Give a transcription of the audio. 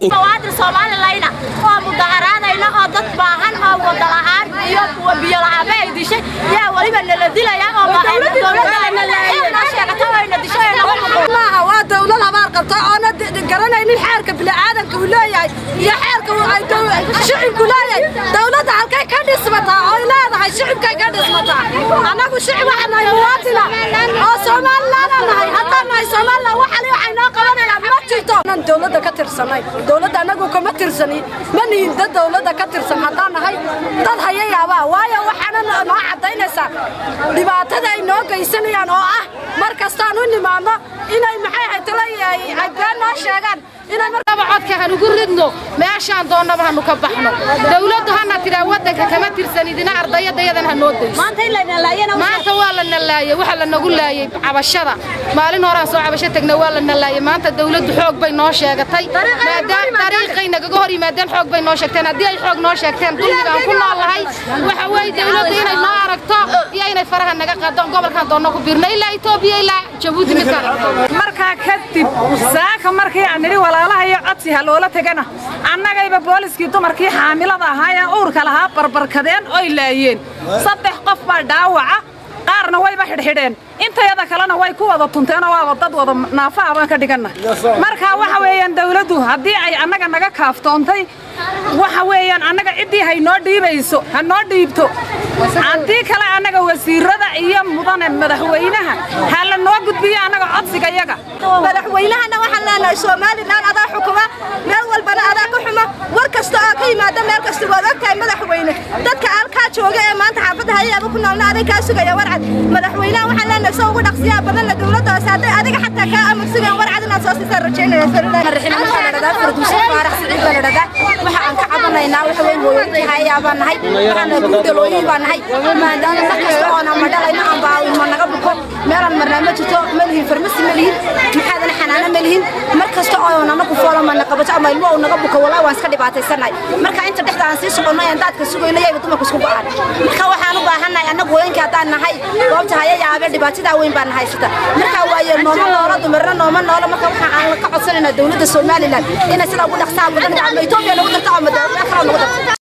muwaadin soomaalileyna oo mudaharaadayna oo dad baahan oo wada la'aan iyo kuwa biyo la'aanba ay dishay yaa weliba nala dilaya oo dowladda sheegata wayna dishay maaha waa dawlad habaar qabta oona garanaynin xeerka bini'aadanka uu leeyahay iyo xeerka shicibku leeyahay dawladda halkay ka dhismataa oy leedahay shicibkay ka dhismataa annagu shicib waxaan nahay muwaatina oo somalilaana nahay haddaan nahay somalilan waxali waxay noo qabanayaan ma jirto nan dawladda ka tirsanay dawladda annagu kama tirsani ma nihin dad dawladda ka tirsan haddaan nahay dad hayayaabaa waayo waxaana noo caddaynaysaa dhibaatada ay noo geysanayaan oo ah mar kastaan u nimaadno inay maxay ahayd talayahay ay been noo sheegaan inay markaba codka hanugu ridno meeshaan doonnaba hanu ka baxno dawladdu hana tidhaa waddanka kama tirsanidina ardayadayadan ha noo dayso maanta waa la nalaayey waxa la nagu laayey cabashada maalin horaan soo cabasho tegna waa la nalaayey maanta dawladdu xoog bay noo sheegatay maadaam dariiqay nagaga hor yimaadeen xoog bay noo sheegteen haddii ay xoog noo sheegteen dulmiga aan ku noolahay waxa weeye dawladdu inay noo aragto iyo inay faraha naga qaado gobolkan doonno ku biirno ilaa etoobiya ilaa jabuuti midkaan markaa kadib saaka markii aan nidhi walaalaha iyo codsi ha loola tegana annagayba booliskii dumarkii xaamilada ahaa ee uurka lahaa barbarkadeen oy laayeen saddex qof baa dhaawaca qaarna wayba xidhxidheen intayada kalena way ku wada tunteenoo waaba dad wada naafa abaan ka dhiganna marka waxa weeyaan dawladdu haddii ay annaga naga kaaftoontay waxa weeyaan annaga ciddii hay noo dhiibayso ha noo dhiibto haddii kale annaga wasiirada iyo mudane madaxweynaha ha la noo gudbiyo annaga codsiga yaga madaxweynahana waxaan leenahay somalilan adaa xukuma meel walbana adaa ka xuma war kasta oo ka yimaada meel kasta waad ogtahay madaxweyne dadka halkaa jooga ee maanta xaafadda hayaaba ku noolna aday kaa sugaya warcad madaxweynaha waxaan leenahay soo ugu dhaqsiyaa badanna dawladda hoose hadday adiga xataa kaa amar sugayaan warcad inaad soo siisaan rajaynaya waxa aan ka cabanaynaa waxa weyn hooyooyinkii hayaabaan nahay waxaana guudalooyin baan nahay maadaama mar kasta oona ma dhalayno aan baawimo naga buko meelaan marnaa ma jirto ma lihin farmasi ma lihin maxaadana xanaano ma lihin mar kasta oo nanaku foolo mana qabato ama ilmo uu naga buko walaa waan iska dhibaataysanahay marka inta dhexda aan sii soconno aan daadka sugayno yaga dumarka isku go'an marka waxaan u baahannahay annagu hooyinka haddaan nahay goobta hayayaabe dhibaatadaa weyn baan haysata marka waaye nooma noolo dumarna nooma noolo marka waxaan aan ka codsanaynaa dawladda somalilan inay sidaa ugu dhaqsaha badan ama etoobiya lagu darto ama